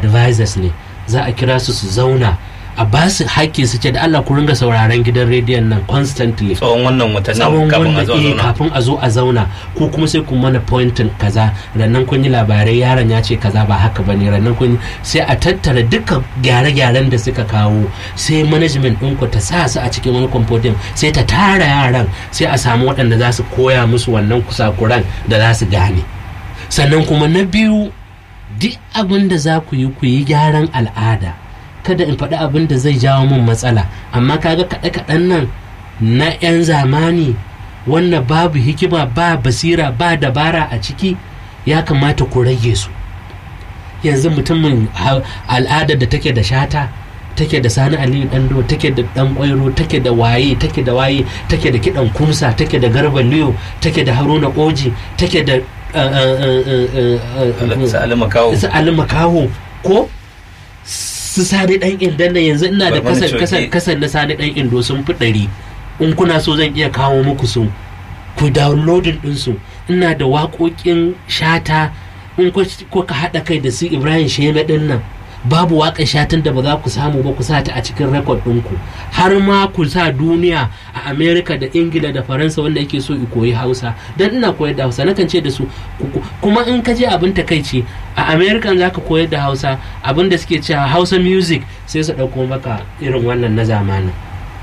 advisors ne za a kira su su zauna a ba su haƙƙi su ce da Allah ku ringa sauraron gidan rediyon nan constantly tsawon wannan watannin tsawon kafin a wannan zo a eh, zauna kafin a zo a zauna ko kuma sai ku mana pointin kaza rannan kun yi labarai yaron ya ce kaza ba haka ba ne rannan kun yi- sai a tattara dukkan gyare-gyaren da suka kawo sai management ɗinku ta sa su a cikin wani kwamfutin sai ta tara yaran sai a samu waɗanda za su koya musu wannan kusakuran da za su gane sannan kuma na biyu duk abin da za ku yi ku yi gyaran al'ada kada in faɗi abin da zai jawo min matsala amma kaga kaɗe-kaɗen nan na 'yan zamani wannan babu hikima ba basira ba dabara a ciki ya kamata ku rage su yanzu mutumin ha- al'adar da take da shata take da sani aliyu dando take da dan kwairo take da waye take da waye take da kidan kumsa take da garba liyo take da haruna oji take da uh, uh, uh, uh, uh, uh, su alima kawo su Ali Makaho ko su sani dan indan nan yanzu ina da Barmani kasan Coge. kasan kasan na sani dan indo sun fi ɗari in kuna so zan iya kawo muku su ku downloading din su ina da waƙoƙin shata in ku- kuka haɗa kai da su Ibrahim Sheme din nan babu waƙar shatan da ba za ku samu ba ku sa ta a cikin rekod ɗinku har ma ku sa duniya a amerika da ingila da faransa wanda yake so i koyi hausa don ina koyar da hausa nakan ce da su ku- ku- kuma in ka je abin takaici a america za ka koyar da hausa abin da suke cewa hausa music sai su ɗauko maka irin wannan na zamanin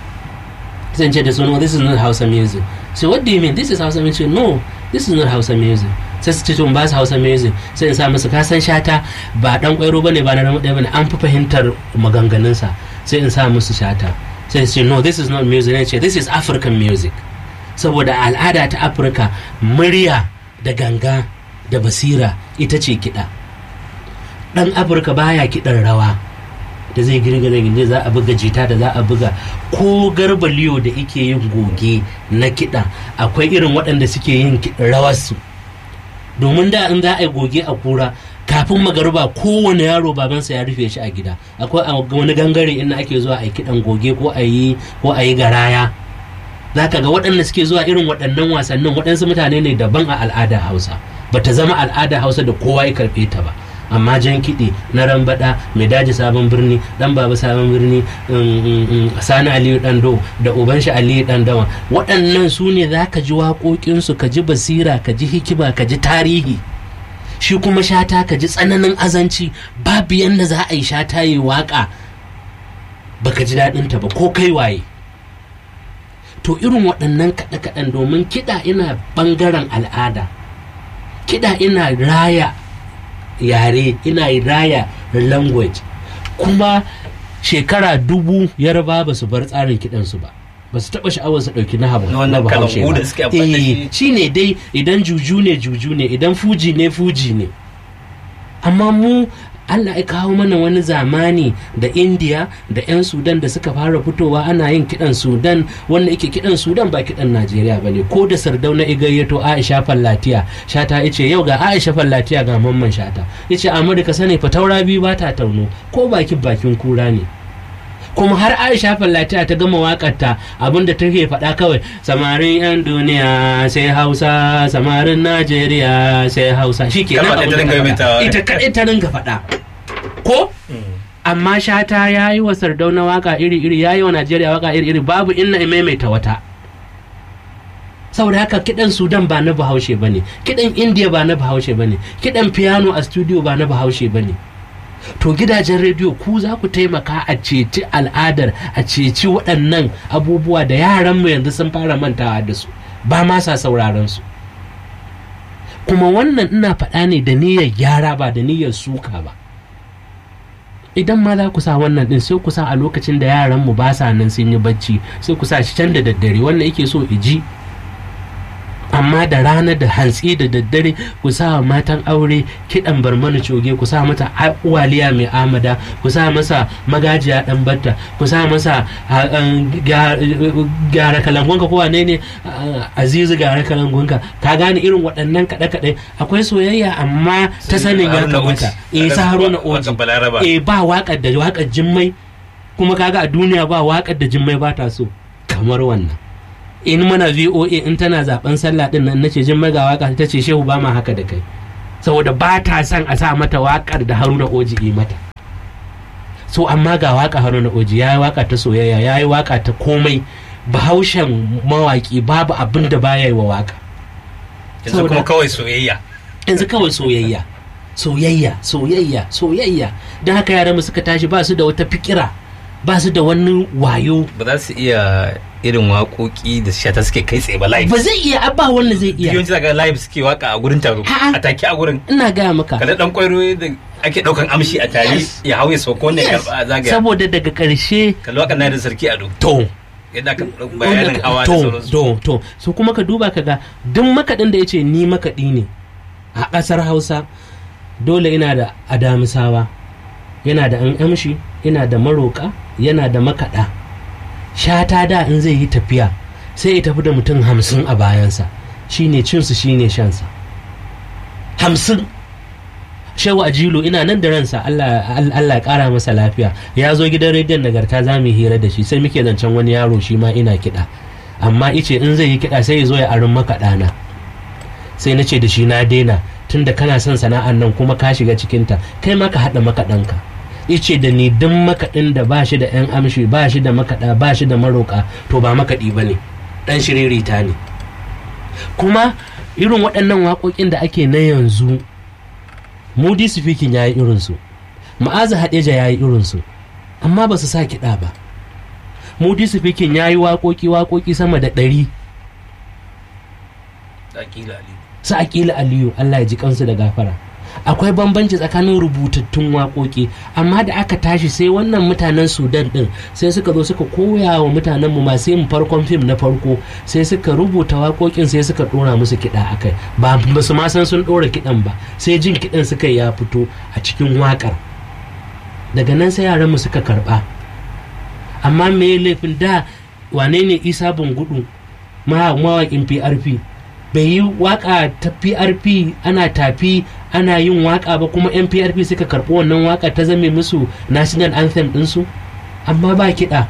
zan ce da su no this is not hausa music so what do you mean this is hausa music no this is not hausa music sai su ce to in ba su hausa music sai in sa musu kasan shata ba dan kwairo bane ba na ramu ɗaya bane an fi fahimtar maganganunsa sai in sa musu shata sai su ce no this is not music ne ce this is african music saboda al'ada ta afirka murya da ganga da basira ita ce kiɗa ɗan afirka baya kiɗan rawa da zai girgiza gindi za a buga jita da za a buga ko garba liyo da ike yin goge na kiɗa akwai irin waɗanda suke yin ki- rawarsu domin da in za a yi goge a kura kafin magaruba kowane yaro babansa ya rufe shi a gida akwai a wani gangare inda ake zuwa a yi kiɗan goge ko a yi ko a yi garaya za ka ga waɗanda suke zuwa irin waɗannan wasannin waɗansu mutane ne daban a al'adar hausa ba ta zama al'adar hausa da kowa ya karɓe ta ba amma jan kiɗi na rambaɗa mai daji sabon birni ɗan baba sabon birni um, um, um, sani aliyu ɗando da uban shi aliyu ɗandawa waɗannan su ne za ka ji waƙoƙinsu ka ji basira ka ji hikima ka ji tarihi shi kuma shata ka ji tsananin azanci babu yadda za a yi shata yi waƙa baka ji daɗinta ba ko kai waye to irin waɗannan kaɗe-kaɗen domin kiɗa ina ɓangaren al'ada kiɗa ina raya yare ina raya language kuma shekara dubu yarba ba su bar tsarin kiɗansu ba ba su taɓa sha'awar su ɗauki na habu Na wannan na bahaushe kalangu ba da suke amfani da shi. Eh, shi ne dai idan juju ne juju ne idan fuji ne fuji ne amma mu Allah ya kawo mana wani zamani da India da 'yan Sudan da suka fara fitowa ana yin kiɗan Sudan wanda yake kiɗan Sudan ba kiɗan Najeriya ba ne ko da Sardauna igayyato Aisha Fallatiya shata ya ce yau ga Aisha Fallatiya ga mamman shata ya ce Amurka sani fa taura biyu ba ta tauno ko bakin bakin kura ne kuma har aisha fallatiya ta gama wakarta abinda take faɗa kawai samarin 'yan duniya sai hausa samarin najeriya sai hausa shi ke Kalma ɗaya ta ringa maimaitawa. ita kaɗai ta ringa faɗa ko amma shata ya yi wa sardauna waka iri-iri ya yi wa najeriya waka iri-iri babu inna ya maimaita wata saboda haka kiɗan sudan ba na bahaushe ba ne kiɗan indiya ba na bahaushe ba ne kiɗan piano a studio ba na bahaushe ba ne to gidajen rediyo ku za ku taimaka a ceci al'adar a ceci waɗannan abubuwa da yaranmu yanzu sun fara mantawa da su ba ma sa sauraron su kuma wannan ina faɗa ne da niyyar gyara ba da niyyar suka ba idan ma za ku sa wannan din sai ku sa a lokacin da yaranmu ba sa nan sun yi bacci sai ku sa shi can da daddare wannan yake so iji amma da rana da hantsi da daddare ku sa wa matan aure kiɗan barmana coge ku sa mata a- waliya mai amada ku sa masa magajiya dan batta ku sa masa a- an, ga- gyara kalangonka ko wane ne a- azizu gyara kalangonka ka gane irin waɗannan kaɗe-kaɗe akwai soyayya amma ta sanin ya Haruna kamata Oji. eh sa haruna Waƙar oji Balaraba. eh ba waƙar da waƙar jimmai kuma kaga a duniya ba waƙar da jimmai ba ta so kamar wannan in mana voa in tana zaben sallah din nan nace jimmai ga waka ta ce shehu ba ma haka da kai saboda ba ta son a sa mata waƙar da haruna oji yi mata so amma ga waka haruna oji ya yi waka ta soyayya ya yi waka ta komai bahaushen mawaki babu abin da baya yi wa waka yanzu Saboda- kuma kawai soyayya yanzu kawai soyayya soyayya soyayya soyayya don haka yaran mu suka tashi ba su da wata fikira ba su da wani wayo ba za su iya irin waƙoƙi da shata suke kai tsaye ba live ba zai iya abba wanda zai iya yawanci daga live suke waka a gurin taro A'a. a take a gurin ina gaya maka kada dan kwairo da ake daukan amshi a tare Yes. ya hau ya sauko ne Yes. karba a zagaya saboda daga ƙarshe kalli wakan na da sarki ado to yadda aka ɗau bayanin wanda ka- hawa da to sauransu to to so kuma ka duba ka ga duk makaɗin da ya ce ni makaɗi ne a ƙasar hausa dole ina da adamisawa yana da an amshi yana da maroƙa yana da makaɗa shata da in zai yi tafiya sai ya tafi da mutum hamsin a bayansa shine cinsu shine shansa hamsin shehu ajilu ina nan da ransa Allah Allah ya kara masa lafiya ya zo gidan rediyon nagarta za mu yi hira da shi sai muke zancen wani yaro shi ma ina kiɗa amma ice in zai yi kiɗa sai ya zo ya arin makaɗana sai na ce da shi na daina tunda kana son sana'an nan kuma ka shiga cikinta kai ma ka haɗa makaɗanka ice da ni duk makaɗin da ba shi da 'yan amshi ba shi da makaɗa ba shi da maroƙa to ba makaɗi ba ne ɗan shiririta ne kuma irin waɗannan waƙoƙin da ake na yanzu mudi speaking ya yi irinsu ma'aza haɗeja ya yi irinsu amma ba su sa kiɗa ba mudi speaking ya yi waƙoƙi waƙoƙi sama da ɗari Akila Ali. su aƙila aliyu allah ya ji kansu da gafara akwai bambanci tsakanin rubutattun waƙoƙi amma da aka tashi sai wannan mutanen sudan ɗin sai suka zo suka koya wa mutanen mu masu yin farkon fim na farko sai suka rubuta waƙoƙin sai suka ɗora musu kiɗa akai ba ba su ma san sun ɗora kiɗan ba sai jin kiɗan suka ya fito a cikin waƙar daga nan sai yaran mu suka karɓa amma me laifin da wane ne isa bungudu mawaƙin prp bai yi waka ta prp ana tafi ana yin waka ba kuma yan prp suka karɓi wannan waka ta zame musu national anthem ɗinsu amma ba kiɗa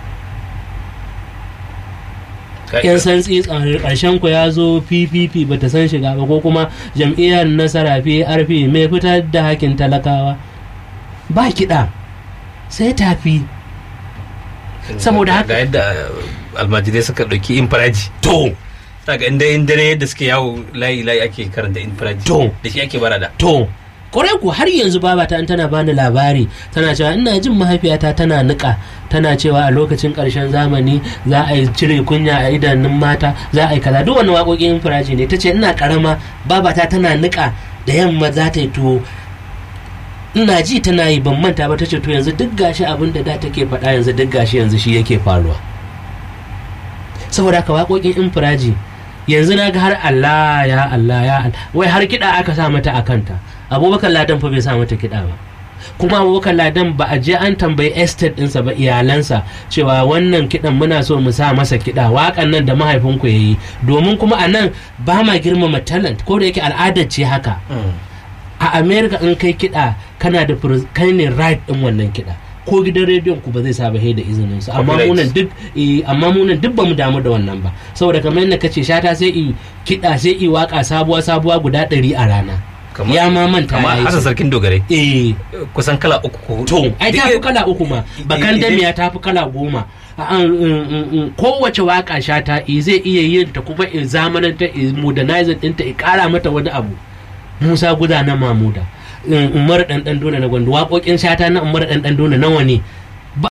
yan santsi ƙarshen ku ya zo ppp ba ta san shiga ba ko kuma jam'iyyar nasara prp mai fitar da hakin talakawa ba kiɗa sai tafi saboda haka ga yadda almajirai suka ɗauki infiraji to daga inda in dare yadda suke yawo layi layi ake karanta infiraji To. da shi ake barada to kwarai ku har yanzu babata in tana bani labari tana cewa ina jin mahaifiyata tana nika tana cewa a lokacin ƙarshen zamani za a yi cire kunya a idanun mata za a yi kaza duk wani waƙoƙin firaji ne ta ce ina ƙarama babata tana nika da yamma za ta yi tuwo ina ji tana yi ban manta ba ta ce to yanzu duk gashi abin da da take faɗa yanzu duk gashi yanzu shi yake faruwa saboda haka waƙoƙin infiraji yanzu na ga har Allah ya Allah ya Allah wai har kiɗa aka sa mata a kanta abubakar ladan fa bai sa mata kiɗa ba kuma abubakar ladan ba a je an tambayi estate ɗinsa ba iyalansa cewa wannan kiɗan muna so mu sa masa kiɗa waƙan nan da mahaifinku ya yi domin kuma a nan ba ma girmama talent ko da yake al'adar ce haka a america in kai kiɗa kana da pres- kai ne right ɗin wannan kiɗa ko gidan rediyon ku ba zai sa ba da izinin su amma Copyright. munan duk eh, amma munan duk bamu damu da wannan ba saboda kamar yadda kace shata sai i kiɗa sai i waka sabuwa sabuwa guda ɗari a rana Kamar- ya ma manta amma ya yi hasan su. sarkin dogare eh kusan kala uku ko hudu to ai ta fi kala uku ma bakan Idan- damiya ta fi kala goma A- an- in- in- in- kowace waka shata i zai iya yin ta kuma i zamananta i modernizing ɗinta i ƙara mata wani abu musa guda na mamuda in- umar ɗanɗan dona na gwandu waƙoƙin shata na umar ɗanɗan dona nawa ne Ba-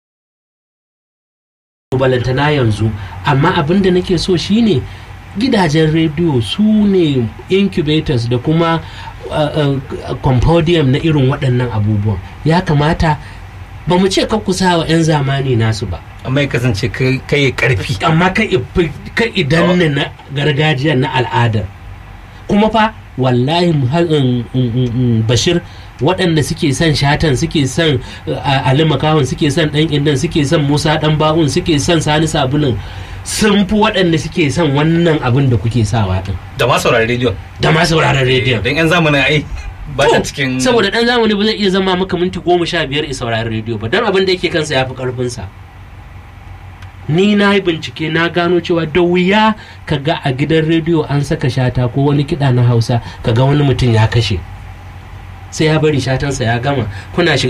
balantana yanzu amma abin da nake so shine gidajen rediyo su ne incubators da kuma uh, uh, compodium na irin waɗannan abubuwan ya kamata ba mu ce kan kusa wa 'yan zamani nasu ba amma ya kasance kai kai ya karfi amma kai idan ne na gargajiyar na al'adar kuma fa wallahi mu har- in- in- in- in bashir waɗanda suke son shatan suke son uh, ali makahon suke son ɗan indan suke son musa ɗan ba'un suke son sani sabulun sun fi waɗanda suke son wannan abin da kuke sawa ɗin da ma saurari rediyon da ma sauraron rediyon don yan zamanin ai ba ta cikin saboda ɗan zamani ba zai iya zama maka minti goma sha biyar i sauraron rediyo ba don abin da yake kansa ya fi ƙarfinsa ni na yi bincike na gano cewa da wuya ka ga a gidan rediyo an saka shata ko wani kiɗa na hausa ka ga wani mutum ya kashe sai ya bari shatansa ya gama kuna shiga